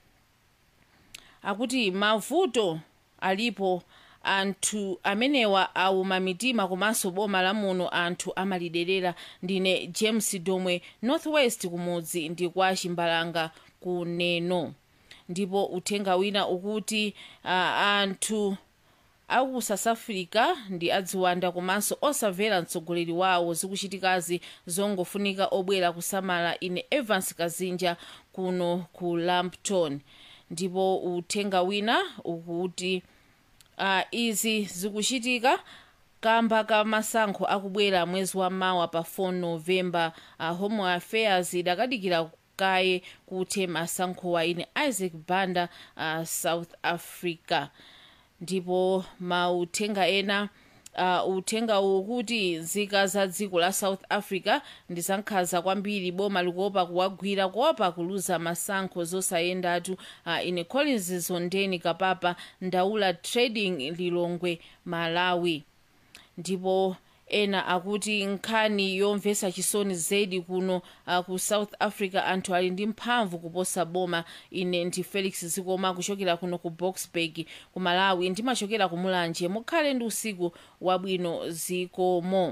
akuti mavuto alipo anthu amenewa auma mitima komanso boma la muno anthu amaliderera ndine james domwe northwest kumudzi ndi kwa chimbalanga kuneno ndipo uthenga wina ukuti uh, anthu aku south africa ndi adziwanda komanso osamvera mtsogoleri wawo zikuchitikazi zongofunika obwera kusamala ine evans kazinja kuno ku lampton ndipo uthenga wina ukuti uh, izi zikuchitika kamba ka masankho akubwera mwezi wa mawa pa 4 novemba uh, home affairs idakadikira kaye kuthe masankhowa ine isaac banda uh, south africa ndipo mauthenga ena uh, uthenga ukuti nzika za dziko la south africa ndizankhanza kwambiri boma likuopa kuwagwira kuopa kuluza masankho zosayendatu uh, ine collins zondeni kapapa ndaula trading lilongwe malawi ndipo ena akuti nkhani yomvetsa chisoni zedi kuno uh, ku south africa anthu ali ndi mphamvu kuposa boma ine ndi felix zikoma kuchokera kuno ku boxburg ku malawi ndimachokera ku mulanje mukhale ndi usiku wabwino zikomo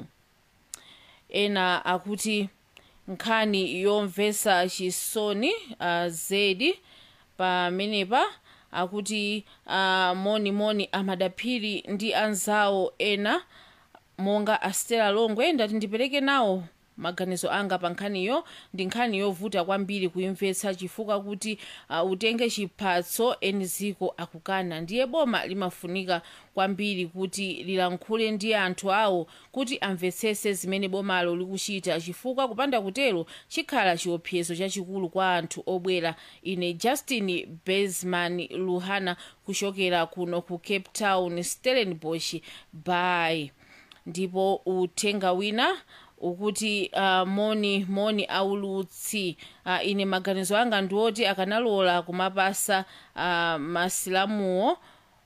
ena akuti nkhani yomvetsa chisoni uh, zedi pamenepa akuti uh, monimoni amadaphiri ndi anzawo ena monga astela longwe ndati ndipereke nawo maganizo anga pa nkhaniyo ndi nkhani yovuta kwambiri kuimvetsa chifukwa kuti uh, utenge chiphatso eni ziko akukana ndiye boma limafunika kwambiri kuti lilankhule ndi anthu awo kuti amvetsese zimene bomalo likuchita chifukwa kupanda kutero chikhala chiopsezo chachikulu kwa anthu obwera ine justin besman luhana kuchokera kuno ku cape town stellenbosch bay ndipo uthenga wina ukuti uh, moni moni aulutsi uh, ine maganizo anga ndioti akanalola kumapasa uh, masilamuwo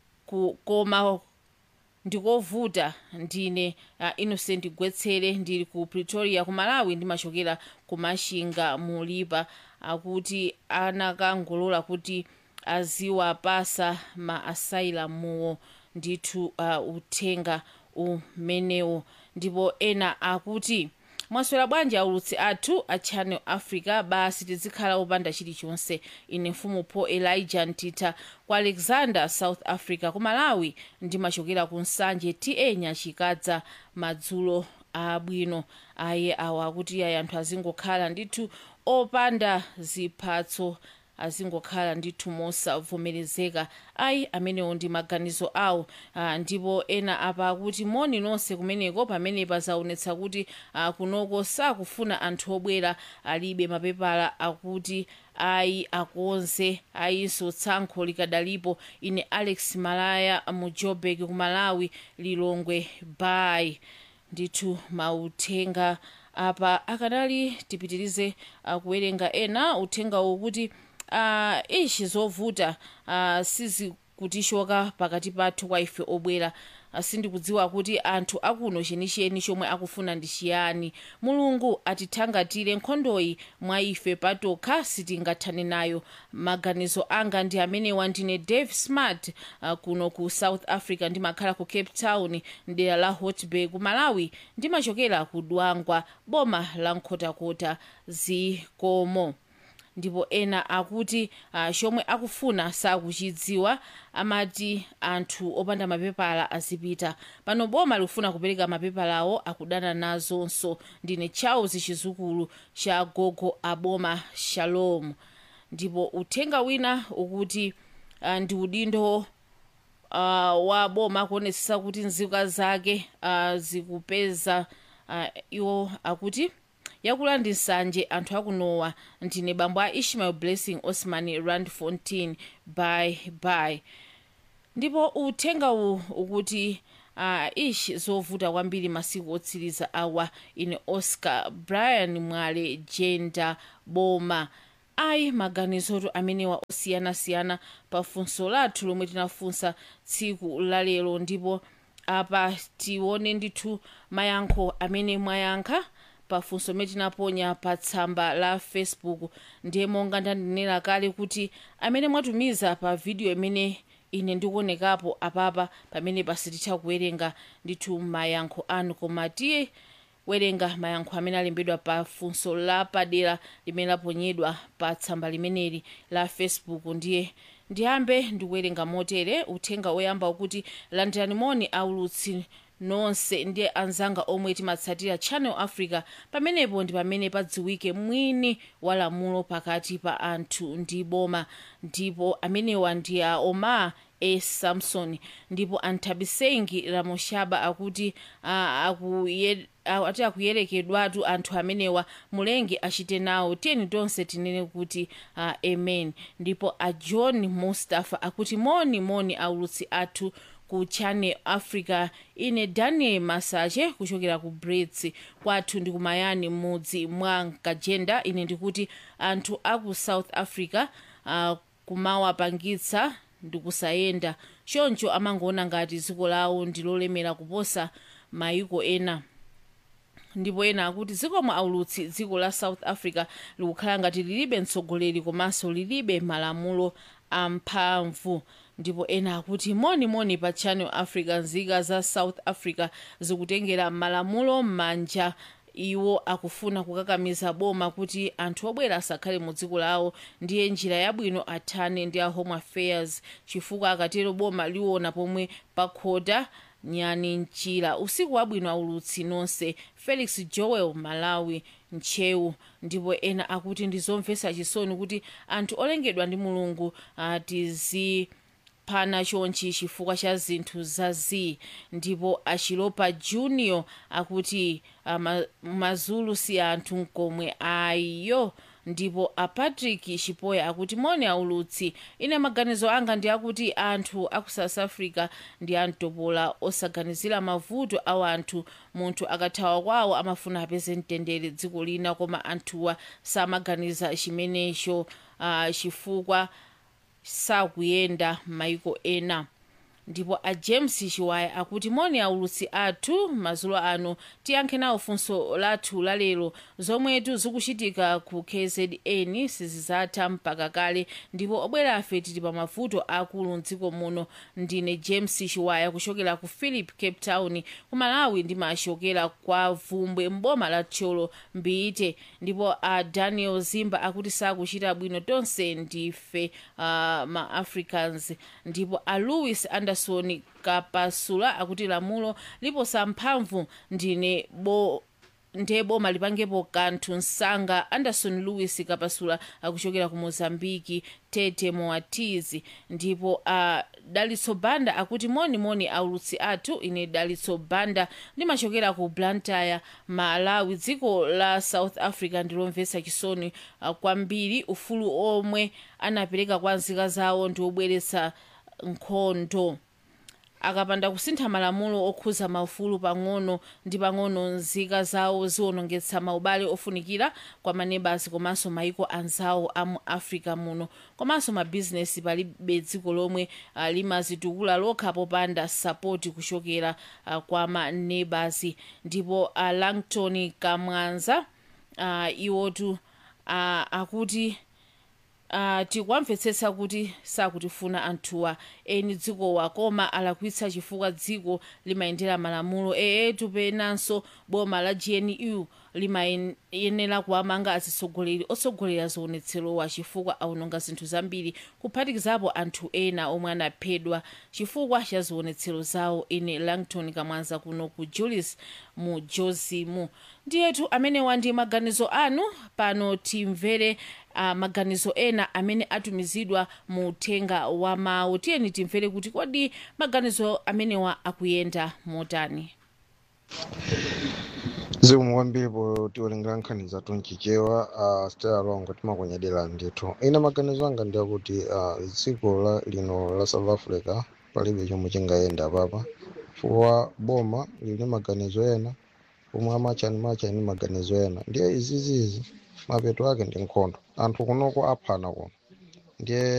koma ndikovuta ndine uh, innocent gwetsere ndili ku pretoria ku malawi ndimachokera ku mashinga mulipa akuti anakangolola kuti aziwapasa ma asailamuwo ndithu uh, uthenga umenewo ndipo ena akuti mwaswera bwanji aulutsi athu a channel africa basi tizikhala opanda chilichonse ine mfumu paul elijah ntitha ku alexander south africa ku malawi ndimachokera ku nsanje ta nyachikadza madzulo abwino aye awa akuti ayi anthu azingokhala ndithu opanda ziphatso azingokhala ndithu mosavomerezeka ayi amenewo ndi maganizo awo uh, ndipo ena apa akuti moni nonse kumeneko pamenepa zaonetsa kuti uh, kunoko sakufuna anthu obwera alibe mapepala akuti ayi akonze ayinso tsankho likadalipo ine alex malaya mu joburg ku malawi lilongwe bay ndithu mauthenga apa akanali tipitirize uh, kuwerenga ena uthenga ukuti uh, ishi zovuta uh, sizikutishoka pakati pathu kwa ife obwera uh, sindikudziwa kuti anthu akuno chenicheni chomwe akufuna ndi chiyani mulungu atithangatire nkhondoyi mwa ife patokha sitingathane nayo maganizo anga ndi amenewa ndine dave smart uh, kuno ku south africa ndimakhala ku cape town mdera la hotbay ku malawi ndimachokera ku dwangwa boma la nkhotakota zikomo ndipo ena akuti uh, chomwe akufuna sakuchidziwa amati anthu opanda mapepala azipita pano boma likufuna kupereka mapepalawo akudana nazonso ndine charles chizukulu cha gogo aboma shalom ndipo uthenga wina ukuti uh, ndi udindo uh, wa boma kuonetsetsa kuti nzika zake uh, zikupeza uh, iwo akuti yakulandi nsanje anthu akunowa ndine bambo a ishmael blessing osman randfontein by by ndipo uthenga uwu ukuti uh, ishi zovuta kwambiri masiku otsiriza awa ine oscar brian mwale jenda boma ayi maganizoto amenewa osiyanasiyana pa funso lathu lomwe tinafunsa tsiku lalero ndipo apa tione ndithu mayankho amene mwayankha pafunso limene tinaponya pa tsamba la facebook ndiye monga ndanenera kale kuti amene mwatumiza pa video imene ine ndikuonekapo apapa pamene pasititha kuwerenga ndithu mayankho anu koma tiye werenga mayankho amene alembedwa pa funso lapadera limene laponyedwa pa tsamba limeneli la facebook ndiye ndiyambe ndikuwerenga motere uthenga oyamba ukuti landirani moni aulutsi nonse ndiye anzanga omwe timatsatira channel africa pamenepo ndi pamene padziwike mwini wa lamulo pakati pa anthu ndi boma ndipo amenewa ndi a omar a samson ndipo anthabisengi ramoshaba akuti uh, akuye ati akuyerekedwatu anthu amenewa mulenge achite nawo tiyeni tonse tinene kuti uh, amen ndipo a john mustafa akuti moni moni aulutsi athu ku channel africa ine daniel masache kuchokera ku brits kwathu ndi kumayani mudzi mwa nkajenda ine ndikuti anthu aku south africa uh, kumawapangitsa ndikusayenda choncho amangoona ngati dziko lawo ndi lolemera kuposa mayiko ena ndipo ena akuti zikomo aulutsi dziko la south africa likukhala ngati lilibe mtsogoleri komanso lilibe malamulo amphamvu ndipo ena akuti monimoni pa channel africa nzika za south africa zikutengera malamulo m'manja iwo akufuna kukakamiza boma kuti anthu obwera asakhale mu dziko lawo ndiye njira yabwino athane ndi a home affairs chifukwa akatero boma liona pomwe pakhota nyani mchira usiku wabwino aulutsi nonse felix joel malawi mchewu ndipo ena akuti ndizomvetsa chisoni kuti anthu olengedwa ndi mulungu atizipana chonchi chifukwa cha zinthu zazi ndipo achilopa junior akuti uh, mazulu si anthu nkomwe ayo ndipo apatrick chipoya akuti moni aulutsi ine maganizo anga ndi akuti anthu aku south africa ndi amtopola osaganizira mavuto awo anthu munthu akathawa kwawo amafuna apeze mtendere dziko lina koma anthuwa samaganiza chimenecho uh, chifukwa sakuyenda m'mayiko ena ndipo a james chiwaya akuti moni aulutsi athu madzulo ano tiyankhe nawo funso lathu lalero zomwetu zikuchitika ku kzn sizizatha mpaka kale ndipo obwera afe tili pa mavuto akulu mdziko muno ndine james chiwaya kuchokera ku philip cape town ku malawi ndimachokera kwa vumbwe mboma la tcholo mbiite ndipo a daniel zimba akuti sakuchita bwino tonse ndife uh, ma africans ndipo a louis anderson kapasula akuti lamulo liposa mphamvu ndine bo ndiye boma lipangepo kanthu msanga anderson lewis kapasula akuchokera ku mozambiki tete moatizi ndipo uh, dalitso banda akuti monimoni aulutsi athu ine dalitso banda ndimachokera ku blantyre malawi dziko la south africa ndilomvetsa chisoni uh, kwambiri ufulu omwe anapereka kwa nzika zawo ndi obweretsa nkhondo akapanda kusintha malamulo okhuza maufulu pang'ono ndi pang'ono nzika zawo ziwonongetsa maubale ofunikira kwa maneighbors komanso maiko anzawo a mu africa muno komanso mabhizinesi palibe dziko lomwe uh, limazitukula lokha popanda sapoti kuchokera uh, kwa maneighbors ndipo uh, langton kamwanza uh, iwotu uh, akuti uh, tikwamvetsetsa kuti sakutifuna anthuwa eni dzikowa koma alakwitsa chifukwa dziko limayendera malamulo eetu penanso boma la gnu limayenera kuwamanga atsogoleri otsogolera zionetserowa chifukwa awononga zinthu zambiri kuphatikizapo anthu ena omwe anaphedwa chifukwa cha zionetsero zawo ine langton kamwanza kuno ku julius mu jozimu ndiyetu amenewa ndi maganizo anu pano timvere uh, maganizo ena amene atumizidwa mu uthenga wa mawu tiyeni timvere kuti kodi maganizo amenewa akuyenda motani zikomo kwambiri potiwerengera nkhani zathu mchichewa uh, stela longo timakunyadira ndithu ine maganizo anga ndi akuti uh, dziko la lino la south africa palibe chomwe chingayenda papa chifukwa boma lili maganizo ena omwe amachani machani maganizo ena ndiye izizizi mapeto ake ndi nkhondo anthu kunoko aphana kuno ndiye